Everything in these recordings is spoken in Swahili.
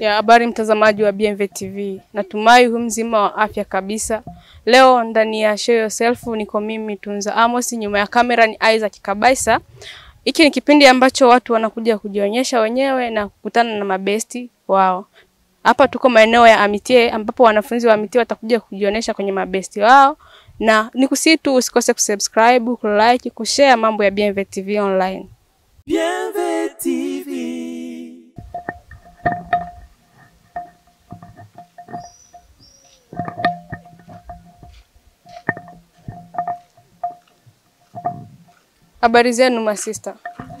Ya habari mtazamaji wa BMV TV, natumai hu mzima wa afya kabisa. Leo ndani ya Show Yourself niko mimi Tunza Amos, nyuma ya kamera ni Isaac Kabaisa. Hiki ni kipindi ambacho watu wanakuja kujionyesha wenyewe na kukutana na mabesti wao. Hapa tuko maeneo ya Amitie ambapo wanafunzi wa Amitie watakuja kujionyesha kwenye mabesti wao, na nikusii tu usikose kusubscribe, kulike, kushare mambo ya BMV TV online. BMV TV. Habari zenu masista?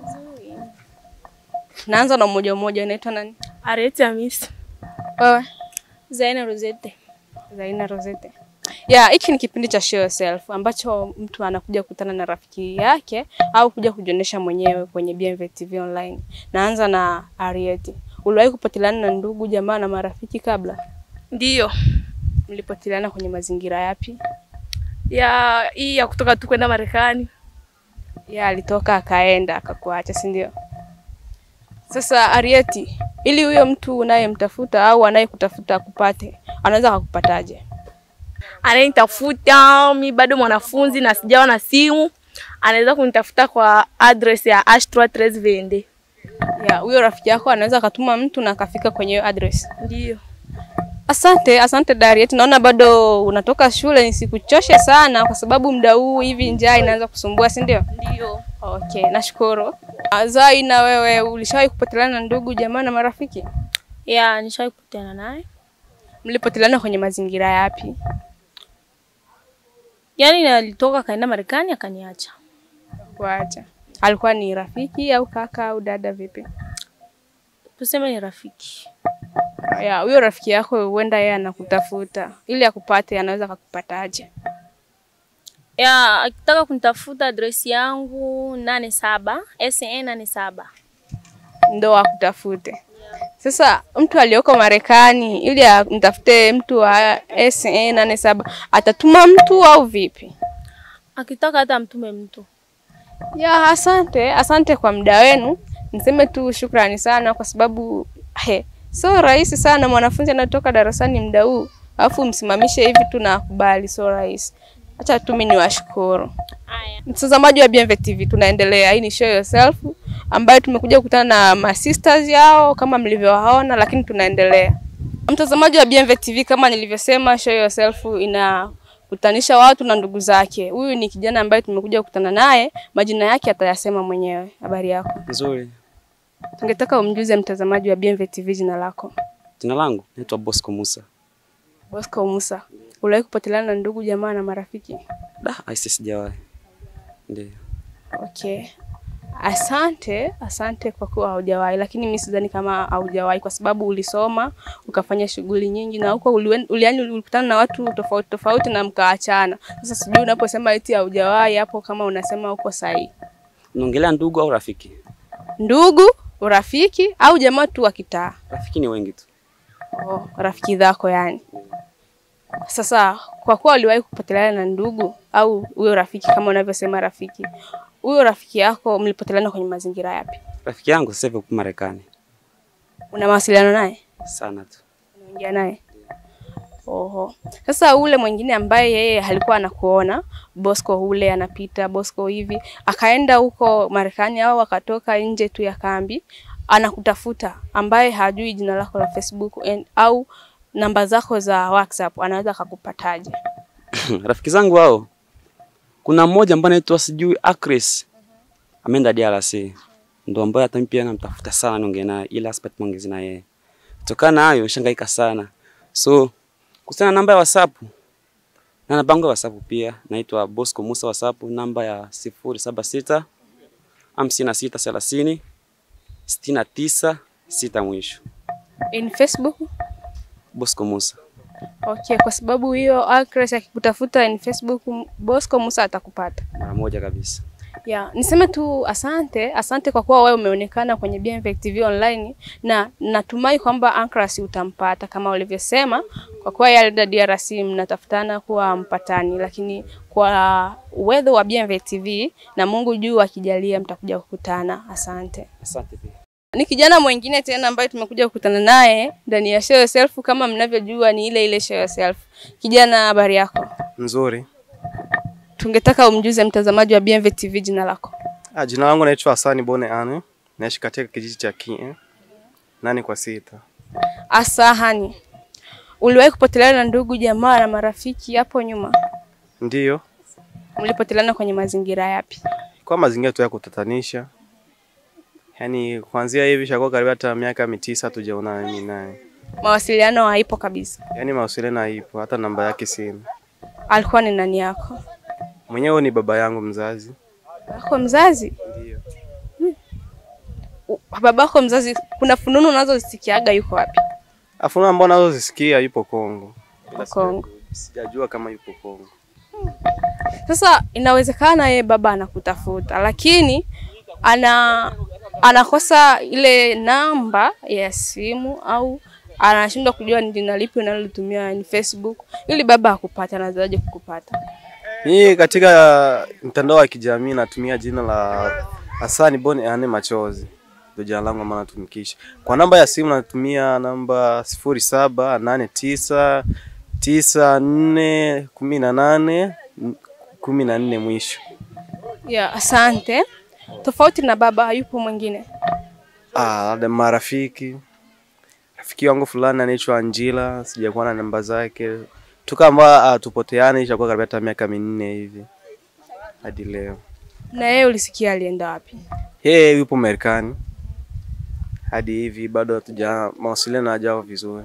Naanza na mmoja mmoja, unaitwa nani? Arete Hamisi. Wewe? Zaina Rosette. Zaina Rosette. Ya, hiki ni kipindi cha Show Yourself ambacho mtu anakuja kukutana na rafiki yake au kuja kujionyesha mwenyewe kwenye BMV TV online. Naanza na Arieti. Uliwahi kupoteleana na ndugu jamaa na marafiki kabla? Ndiyo. Mlipoteleana kwenye mazingira yapi? Ya hii ya kutoka tu kwenda Marekani. Ya, alitoka akaenda akakuacha, si ndio? Sasa Arieti, ili huyo mtu unayemtafuta au anayekutafuta akupate, anaweza akakupataje? Anayenitafuta mi bado mwanafunzi na sijawa na simu, anaweza kunitafuta kwa address ya Astra 13 Vende. Ya, huyo rafiki yako anaweza akatuma mtu na akafika kwenye hiyo address. Ndiyo. Asante, asante Dariet. Naona bado unatoka shule, nisikuchoshe sana kwa sababu muda huu hivi njaa inaanza kusumbua, si ndio? Ndiyo. Okay, nashukuru. Ah, Zai, na wewe ulishawahi kupoteleana na ndugu jamaa na marafiki? Ya nishawahi kukutana naye. Mlipoteleana kwenye mazingira yapi? Yaani alitoka kaenda Marekani akaniacha. Kuacha. Alikuwa ni rafiki au kaka au dada vipi? Tuseme ni rafiki. Ya, huyo rafiki yako huenda yeye anakutafuta. Ili akupate anaweza akakupataje? Ya akitaka kunitafuta address yangu nane saba SN nane saba. ndo akutafute. Sasa mtu aliyoko Marekani ili amtafute mtu wa SA nane saba atatuma mtu au vipi? Akitaka hata mtume mtu. Ya, asante asante kwa muda wenu. Niseme tu shukrani sana kwa sababu he, so rahisi sana mwanafunzi anatoka darasani muda huu alafu msimamishe hivi tu na akubali, so rahisi. Acha tu mimi niwashukuru. Haya. Mtazamaji wa BMV TV, tunaendelea. Hii ni Show Yourself ambayo tumekuja kukutana na masisters yao kama mlivyowaona, lakini tunaendelea. Mtazamaji wa BMV TV, kama nilivyosema, Show Yourself inakutanisha watu na ndugu zake. Huyu ni kijana ambaye tumekuja kukutana naye, majina yake atayasema mwenyewe. Habari yako? Nzuri. Tungetaka umjuze mtazamaji wa BMV TV jina lako. Jina langu naitwa Bosco Musa. Bosco Musa. Uliwahi kupoteleana na ndugu jamaa na marafiki? Da, aisi sijawahi. Ndio. Okay. Asante, asante kwa kuwa haujawahi, lakini mimi sidhani kama haujawahi kwa sababu ulisoma ukafanya shughuli nyingi na huko uli, uli, yani ulikutana na watu tofauti tofauti na mkaachana. Sasa sijui unaposema eti haujawahi hapo kama unasema uko sahihi. Unaongelea ndugu au rafiki? Ndugu, urafiki au jamaa tu wa kitaa? Rafiki ni wengi tu. Oh, rafiki zako yani. Sasa kwa kuwa uliwahi kupoteleana na ndugu au huyo rafiki kama unavyosema rafiki, huyo rafiki yako mlipoteleana kwenye mazingira yapi? Rafiki yangu sasa hivi yuko Marekani. Una mawasiliano naye? Sana tu. Unaongea naye? Oho. Sasa ule mwingine ambaye yeye alikuwa anakuona Bosco ule anapita Bosco hivi akaenda huko Marekani au akatoka nje tu ya kambi anakutafuta ambaye hajui jina lako la Facebook and, au namba zako za WhatsApp anaweza akakupataje? Rafiki zangu hao. Kuna mmoja ambaye anaitwa sijui Acres. Ameenda DRC. Ndio ambaye hata mimi pia namtafuta sana niongee naye ila sipati maongezi na yeye. Kutokana na hayo nishangaika sana. So kuhusiana na namba ya WhatsApp na namba yangu ya WhatsApp pia naitwa Bosco Musa WhatsApp namba ya 076 56 30 69 sita mwisho. In Facebook? Bosco Musa. Okay, kwa sababu hiyo Acres akikutafuta in Facebook Bosco Musa atakupata. Mara moja kabisa. Ya, niseme tu asante, asante kwa kuwa wewe umeonekana kwenye BMV TV online na natumai kwamba Ancras utampata kama ulivyosema, kwa kuwa yeye alienda DRC mnatafutana kuwa mpatani, lakini kwa uwezo wa BMV TV na Mungu juu akijalia mtakuja kukutana. Asante. Asante pia. Ni kijana mwingine tena ambaye tumekuja kukutana naye ndani ya Show Yourself. Kama mnavyojua ni ile ile Show Yourself. Kijana, habari yako? Nzuri. Tungetaka umjuze mtazamaji wa BMV TV jina lako. Ah, jina langu naitwa Hasani Bone Ane. Naishi katika kijiji cha Kie. Nane kwa sita. Asahani, uliwahi kupoteleana na ndugu jamaa na marafiki hapo nyuma? Ndiyo. Mlipoteleana kwenye mazingira yapi? Kwa mazingira tu ya kutatanisha. Yaani kuanzia hivi shakuwa karibu hata miaka mitisa hatujaonana mimi naye. Mawasiliano haipo kabisa. Yaani mawasiliano haipo, hata namba yake sina. Alikuwa ni nani yako? Mwenyewe ni baba yangu mzazi. Wako mzazi? Ndiyo. U- Babako mzazi, kuna fununu unazozisikiaga yuko wapi? Afu ambao nazo zisikia yupo Kongo. Yuko Kongo. Sijajua kama yupo Kongo. Sasa inawezekana yeye baba anakutafuta, lakini ana anakosa ile namba ya simu au anashindwa kujua ni jina lipi unalolitumia ni Facebook, ili baba akupate, anawezaje kukupata? Mimi katika mtandao wa kijamii natumia jina la Hasani Bone Ane Machozi. Ndio jina langu ambalo natumikisha. Kwa namba ya simu natumia namba sifuri saba nane tisa tisa nne kumi na nane kumi na nne mwisho. Ya, asante. Tofauti na baba, hayupo mwingine? Ah, labda marafiki. Rafiki wangu fulani anaitwa Angela, sijakuwa na namba zake. Tukamba uh, tupoteane ishakuwa karibu hata miaka minne hivi hadi leo. Na yeye ulisikia alienda wapi? Yeye yupo Marekani hadi hivi bado hatuja mawasiliano hajawa vizuri.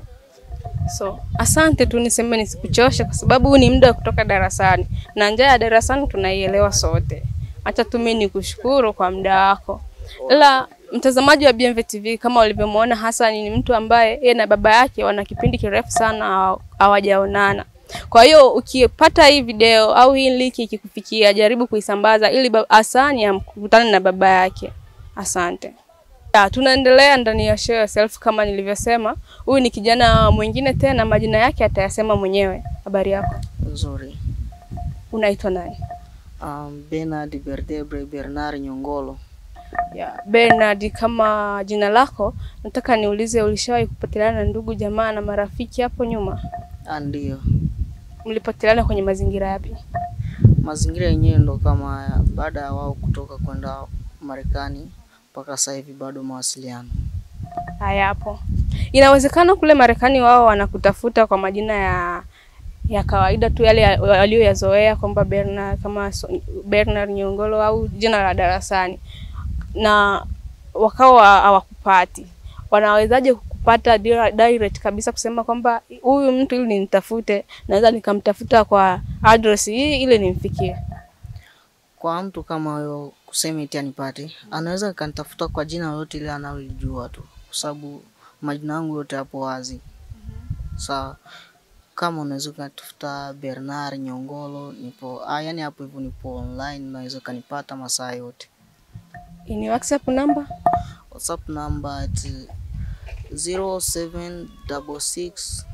So asante tu, niseme nisikuchoshe, kwa sababu huu ni muda wa kutoka darasani na njaa ya darasani tunaielewa sote. Acha tu mimi nikushukuru kwa muda wako. Ila mtazamaji wa BMV TV, kama ulivyomwona Hassan ni mtu ambaye yeye na baba yake wana kipindi kirefu sana hawa- hawajaonana. Kwa hiyo ukipata hii video au hii link ikikufikia, jaribu kuisambaza ili ba- Hassan amkutane na baba yake. Asante. Ya, tunaendelea ndani ya Show Yourself kama nilivyosema. Huyu ni kijana mwingine tena, majina yake atayasema mwenyewe. Habari yako? Nzuri. Unaitwa nani? Um, Bernard Berdebre Bernard Nyongolo. Ya, Bernard, kama jina lako, nataka niulize, ulishawahi kupoteleana na ndugu jamaa na marafiki hapo nyuma? Ah, Ndio. Mlipoteleana kwenye mazingira yapi? Mazingira yenyewe ndo kama haya, baada ya wao kutoka kwenda Marekani mpaka sasa hivi bado mawasiliano. Hayapo. Inawezekana kule Marekani wao wanakutafuta kwa majina ya ya kawaida tu yale ya- walioyazoea kwamba Bernard kama so, Bernard Nyongolo au jina la darasani, na wakawa hawakupati. Wanawezaje kukupata dira- direct kabisa kusema kwamba huyu mtu ili nimtafute, naweza nikamtafuta kwa address hii ili nimfikie? Kwa mtu kama huyo kusema eti anipate, anaweza akanitafuta kwa jina lolote ile analolijua tu, kwa sababu majina yangu yote hapo wazi. Sawa. Kama unaweza ukatafuta Bernard Nyongolo, nipo ah, yani hapo hivyo nipo online, unaweza ukanipata masaa yote. Ni WhatsApp namba WhatsApp number at 0766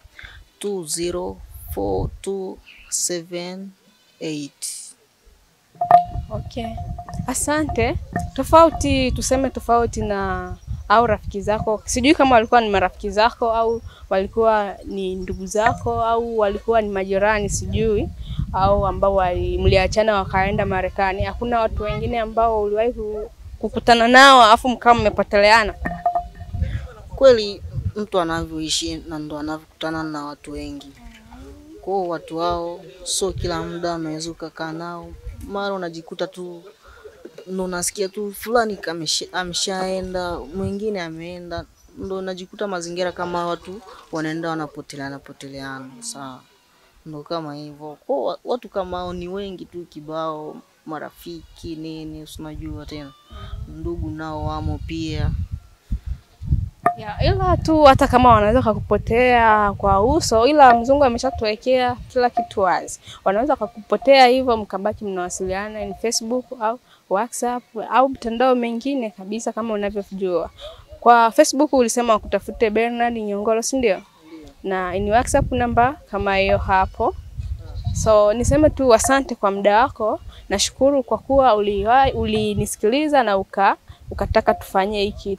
204278. Okay, asante. Tofauti tuseme tofauti na au rafiki zako, sijui kama walikuwa ni marafiki zako au walikuwa ni ndugu zako au walikuwa ni majirani, sijui au ambao wali- mliachana wakaenda Marekani. Hakuna watu wengine ambao uliwahi ku- kukutana nao afu mkawa mmepoteleana? Kweli mtu anavyoishi na ndo anavyokutana na watu wengi. Kwa hiyo watu hao sio kila muda unaweza ukakaa nao, mara unajikuta tu ndo unasikia tu fulani kamesha- ameshaenda, mwingine ameenda, ndo unajikuta mazingira kama watu wanaenda wanapoteleana poteleana. Sawa, ndo kama hivyo. Kwa hiyo wa- watu kama hao ni wengi tu kibao, marafiki nini, si unajua tena, ndugu nao wamo pia. Ya, ila tu hata kama wanaweza kakupotea kwa uso, ila mzungu ameshatuwekea kila kitu wazi. Wanaweza kakupotea hivyo, mkabaki mnawasiliana ni Facebook au WhatsApp au mtandao mengine kabisa kama unavyojua. Kwa Facebook ulisema wakutafute Bernard Nyongolo, si ndio? Na ni WhatsApp namba kama hiyo hapo. So niseme tu asante kwa muda wako. Nashukuru kwa kuwa uliwahi- ulinisikiliza na uka ukataka tufanye hii kitu.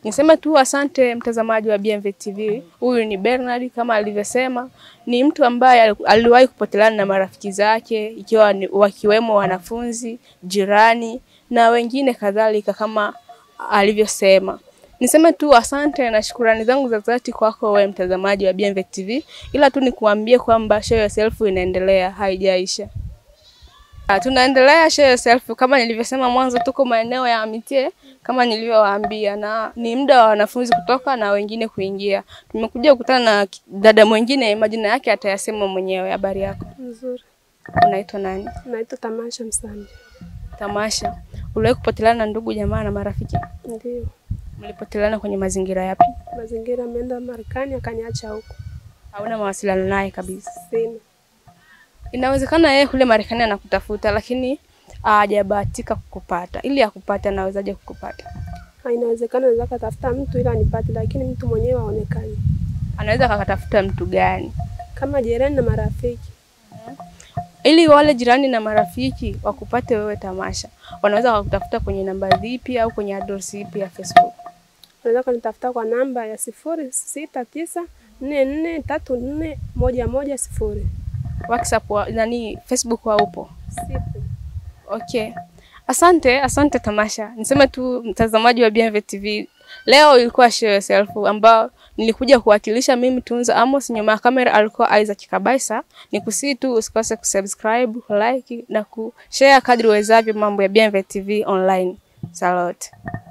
Niseme tu asante mtazamaji wa BMV TV. Huyu ni Bernard kama alivyosema, ni mtu ambaye ali- aliwahi kupoteleana na marafiki zake ikiwa ni wakiwemo wanafunzi, jirani na wengine kadhalika kama alivyosema. Niseme tu asante na shukurani zangu za dhati kwako wewe mtazamaji wa BMV TV, ila tu nikuambie kwamba show yourself inaendelea, haijaisha. Ah, Tunaendelea show yourself kama nilivyosema mwanzo, tuko maeneo ya Amitie kama nilivyowaambia, na ni muda wa wanafunzi kutoka na wengine kuingia. Tumekuja kukutana na ki- dada mwingine, majina yake atayasema mwenyewe. Habari yako, Nzuri. unaitwa nani? Naitwa Tamasha Msandi. Tamasha. Uliwahi kupoteleana na ndugu jamaa na marafiki? Ndio. Mlipoteleana kwenye mazingira yapi? Mazingira ameenda Marekani akaniacha huko. Hauna mawasiliano naye kabisa? Sina. Inawezekana yeye kule Marekani anakutafuta, lakini hajabahatika kukupata. Ili akupate, anawezaje kukupata? Ha, Inawezekana naweza katafuta mtu ili anipate, lakini mtu mwenyewe haonekani. Anaweza akatafuta mtu gani? Kama jirani na marafiki. ili wale jirani na marafiki wakupate wewe Tamasha, wanaweza wakutafuta kwenye namba zipi au kwenye address ipi ya Facebook? Unaweza kunitafuta kwa namba ya sifuri sita tisa nne nne tatu nne moja moja sifuri. WhatsApp wa, nani Facebook wa upo? Sipo. Okay. Asante, asante Tamasha. Niseme tu mtazamaji wa BMV TV, leo ilikuwa show yourself ambao nilikuja kuwakilisha mimi Tunza Amos, nyuma ya kamera alikuwa Isaac Kabaisa. Nikusii tu usikose kusubscribe, like na kushare kadri uwezavyo mambo ya BMV TV online. Salute.